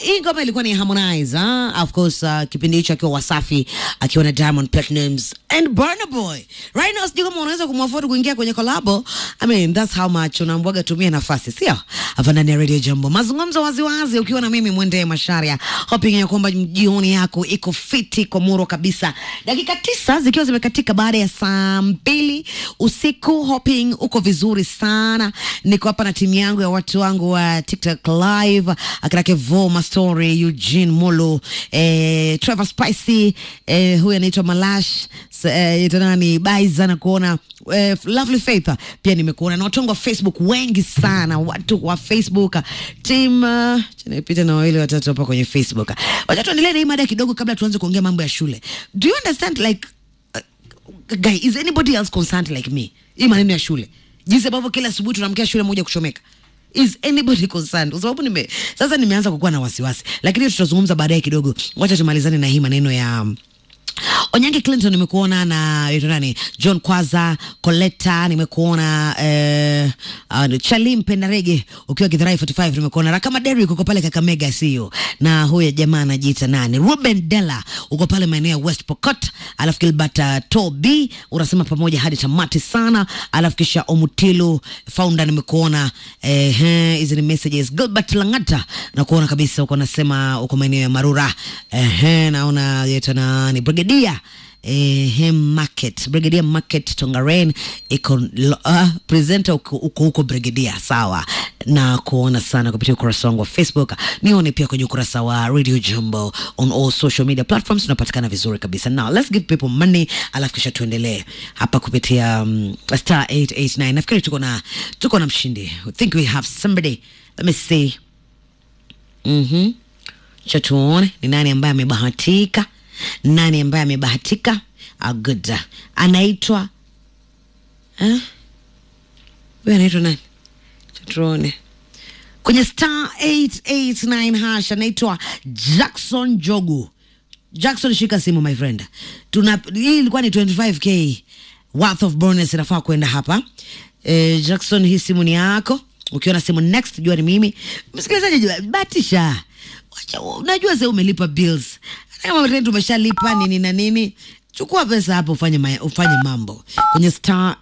hii ngoma ilikuwa ni Harmonize ah? of course uh, kipindi hicho akiwa Wasafi akiwa na Diamond Platnumz and Burna Boy right now sijui kama unaweza kumwafford kuingia kwenye collabo I mean that's how much unaambwaga tumia nafasi sio hapa ndani ya Radio Jambo mazungumzo waziwazi ukiwa na mimi Mwende Masharia hoping ya kwamba jioni yako iko fiti kwa muro kabisa dakika tisa zikiwa zimekatika baada ya saa mbili usiku hoping uko vizuri sana niko hapa na timu yangu ya watu wangu wa TikTok live akina Kevo Mastori Eugene Molo eh, Trevor Spicy eh, huyu anaitwa Malash eh, nani Baiza na kuona eh, Lovely Faith pia nimekuona na watu wangu wa Facebook wengi sana watu wa Facebook team uh, nipita na wawili watatu hapa kwenye Facebook wacha tuendelee na hii mada kidogo kabla tuanze kuongea mambo ya shule do you understand like uh, guy is anybody else concerned like me hii maneno ya shule jinsi ambavyo kila asubuhi tunamkia shule moja kuchomeka is anybody concerned kwa sababu nime sasa nimeanza kukuwa na wasiwasi lakini tutazungumza baadaye kidogo wacha tumalizane na hii maneno ya um, Onyange Clinton nimekuona na yuto nani John Kwaza Coletta nimekuona eh, uh, Chali Mpendarege ukiwa Githurai 45 nimekuona Rakama Derrick uko pale Kakamega sio na huyo jamaa anajiita nani Ruben Della uko pale maeneo ya West Pokot alafu Gilbert uh, Toby unasema pamoja hadi tamati sana alafu kisha Omutilo founder nimekuona eh, eh, hizi ni messages Gilbert Langata na kuona kabisa uko nasema uko maeneo ya Marura eh, eh, naona yetu nani Brigadier eh, market Brigadier market Tongaren iko uh, presenter uko uko huko Brigadier sawa na kuona sana kupitia ukurasa wangu wa Facebook nione pia kwenye ukurasa wa Radio Jambo on all social media platforms tunapatikana vizuri kabisa now let's give people money alafu kisha tuendelee hapa kupitia um, star 889 nafikiri tuko na tuko na mshindi I think we have somebody let me see mhm cha tuone ni nani ambaye amebahatika nani ambaye amebahatika ah, good anaitwa eh? huyu anaitwa nani Cha tuone kwenye star 889 hash anaitwa jackson jogu jackson shika simu my friend tuna hii ilikuwa ni 25k worth of bonus inafaa kwenda hapa eh, jackson hii simu ni yako ukiona simu next jua ni mimi msikilizaji jua batisha Wacha, unajua sasa umelipa bills Hata kama rent umeshalipa nini na nini chukua pesa hapo ufanye, ma ufanye mambo kwenye star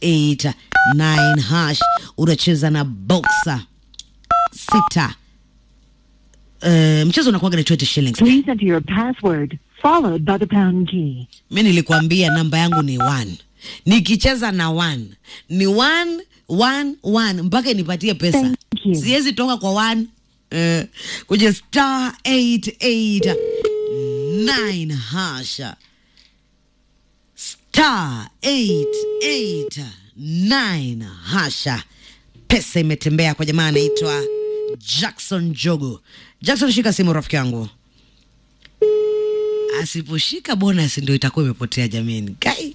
889 hash unacheza na boxer sita uh, mchezo unakuwaga ni 20 shillings Please enter your password followed by the pound key. mi nilikwambia namba yangu ni one nikicheza na one ni one one one mpaka inipatie pesa Thank you. siwezi toka kwa one uh, kwenye star 889 hasha star 889 hasha pesa imetembea kwa jamaa anaitwa jackson jogo jackson shika simu rafiki yangu asiposhika bonus ndio itakuwa imepotea jamani kai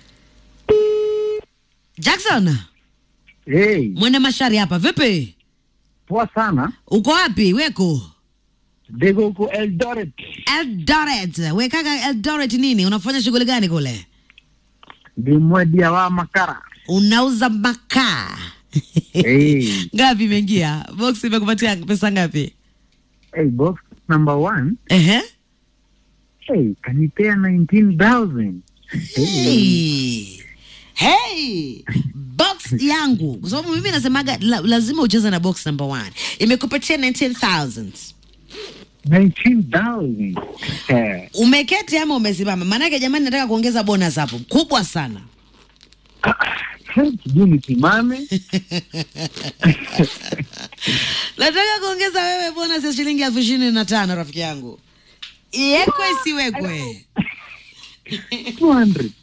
jackson Hey, mwende mashari hapa vipi poa sana. uko wapi weko Dego huko Eldoret. eldoret wekaka eldoret nini unafanya shughuli gani kule Ndi mwedia wa makara. unauza makaa hey, ngapi imeingia box imekupatia pesa ngapi hey, box number one. ehe Hey, kanipea 19,000. hey. hey box yangu kwa sababu mimi nasemaga la, lazima ucheze na box number one imekupatia 19000 19,000. Eh, umeketi ama umesimama maanake jamani nataka kuongeza bonus hapo kubwa sana sijui nisimame. nataka kuongeza wewe bonus ya shilingi elfu ishirini na tano rafiki yangu iwekwe isiwekwe 200.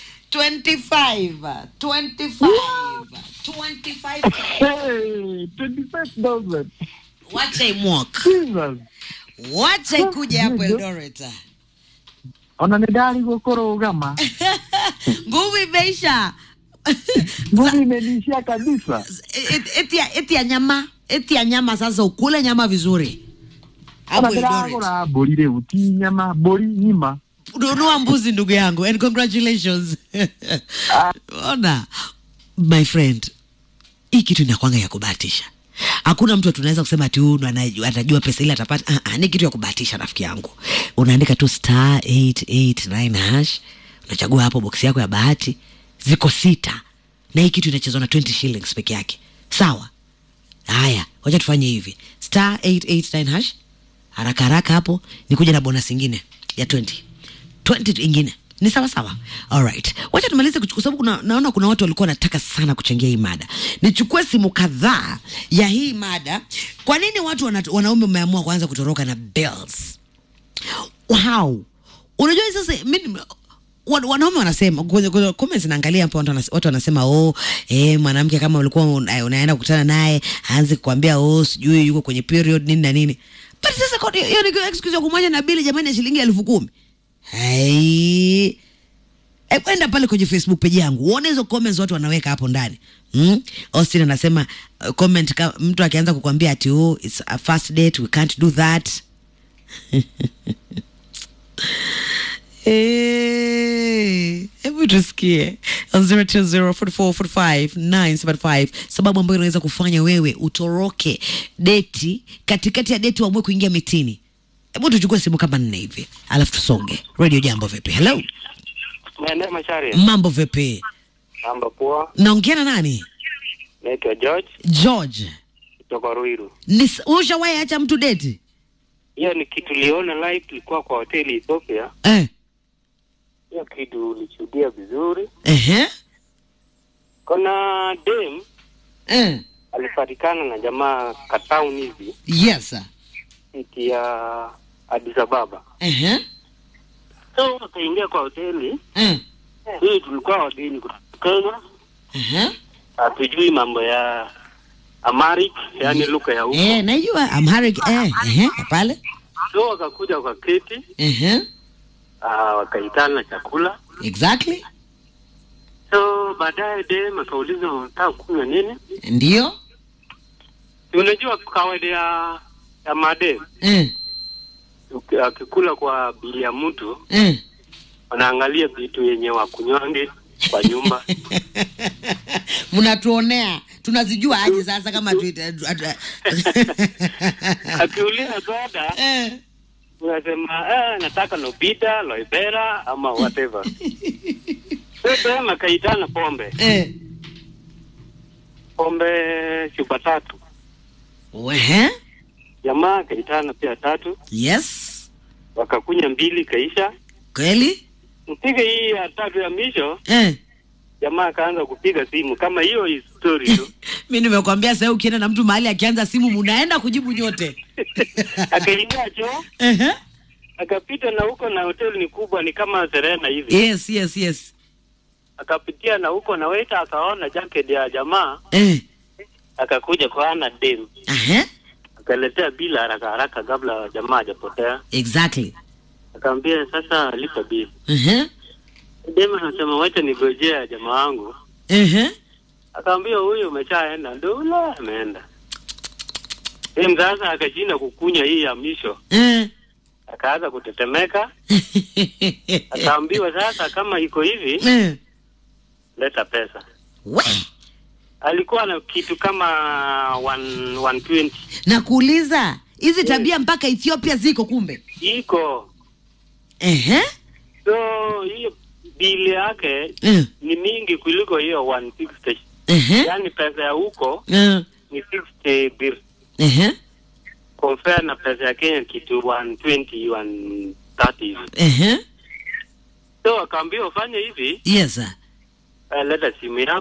25 25 25 Hey, 25,000. wacha imwok Jesus. wacha ikuje hapo eldoret Ona nĩ ndarigwo kũrũgama. nguvu imeisha Nguvu imenishia kabisa. Et- eti ya- eti ya nyama eti ya nyama sasa ukule nyama vizuri hapo Ona eldoret ndĩragũra mbũri rĩu ti nyama, mbũri ng'ima. nunua mbuzi ndugu yangu and congratulations ona my friend hii kitu inakwanga ya kubahatisha hakuna mtu tunaweza kusema ati huyu ndo anajua- atajua pesa ile atapata ah, ah, ni kitu ya kubahatisha rafiki yangu unaandika tu star 889 hash unachagua hapo boksi yako ya bahati ziko sita na hii kitu inachezwa na 20 shillings peke yake sawa haya wacha tufanye hivi star 889 hash haraka haraka hapo nikuja na bonus ingine ya 20 20 ingine ni sawa sawa alright wacha tumalize kuchu- kwa sababu kuna, naona kuna watu walikuwa wanataka sana kuchangia hii mada nichukue simu kadhaa ya hii mada kwa nini watu wana, wanaume wameamua kuanza kutoroka na bills wow unajua sasa mimi wan- wanaume wanasema kwenye kwenye comments naangalia hapo watu wanas- watu wanasema oh eh mwanamke kama ulikuwa una- unaenda kukutana naye aanze kukwambia oh sijui yuko kwenye period nini na nini but sasa kwa- hiyo ni excuse ya kumwacha na bili jamani ya shilingi elfu kumi hai E, kwenda pale kwenye facebook page yangu uone hizo comments watu wanaweka hapo ndani mm? austin anasema uh, comment ka, mtu akianza kukwambia ati oh, it's a first date we can't do that Eh, hebu tusikie 0204445975 sababu ambayo inaweza kufanya wewe utoroke deti katikati ya deti uamue kuingia mitini hebu tuchukue simu kama nne hivi alafu tusonge radio jambo vipi hello Maeneo Mashari, mambo vipi mambo poa. naongea na nani Naitwa George george kutoka Ruiru. Nis- ushawahi acha mtu deti Hiyo ni kitu liona live, tulikuwa kwa hoteli Ethiopia. eh. Hiyo kitu ulishuhudia vizuri. Ehe. Kuna dem Eh. alipatikana na jamaa katown hivi yes sir. city ya Addis Ababa, Ehe. so akaingia kwa hoteli Eh. hii. Tulikuwa wageni kutoka Kenya, Ehe. hatujui mambo ya Amharic, yani lugha ya huko. Eh, najua Amharic eh. Ehe. Pale. So wakakuja kwa keti, Ehe. uh, wakaitana chakula Exactly. So baadaye dem akauliza unataka kunywa nini? Ndio. Si Unajua kawaida ya ya madem Eh. uki- akikula kwa bili ya mtu Eh. wanaangalia vitu yenye wakunywange kwa nyumba. Mnatuonea. Tunazijua aje sasa kama tu, Akiuliza soda eh. unasema eh, nataka Lobita, Loibera ama whatever. So dem akaitana pombe Eh. pombe chupa tatu, Ehe. jamaa akaitana pia tatu, Yes. wakakunya mbili kaisha. Kweli? Mpige hii ya tatu ya misho Eh. jamaa akaanza kupiga simu kama hiyo hii story tu mi nimekwambia sasa ukienda na mtu mahali akianza simu munaenda kujibu nyote akaingia choo Ehe. akapita na huko na hoteli ni kubwa ni kama Serena hivi yes yes yes akapitia na huko na waiter akaona jacket ya jamaa eh. akakuja kwa ana dem Aha. akaletea bila haraka haraka kabla jamaa hajapotea exactly akamwambia sasa lipa bili Ehe. dem anasema wacha nigojea jamaa wangu Ehe. akamwambia huyu umeshaenda ndio ule ameenda dem sasa akashinda kukunya hii ya misho Eh. akaanza kutetemeka akaambiwa sasa kama iko hivi Eh. leta pesa We. alikuwa na kitu kama one- 120 na kuuliza hizi tabia mpaka ethiopia ziko kumbe iko Ehe. so hiyo bili yake Eh. ni mingi kuliko hiyo 160 Ehe. yaani pesa ya huko Eh. ni 60 bir Ehe. compare na pesa ya Kenya kitu 120 130 hivi Ehe. so akaambiwa ufanye hivi yes sir. eh, leta simu yako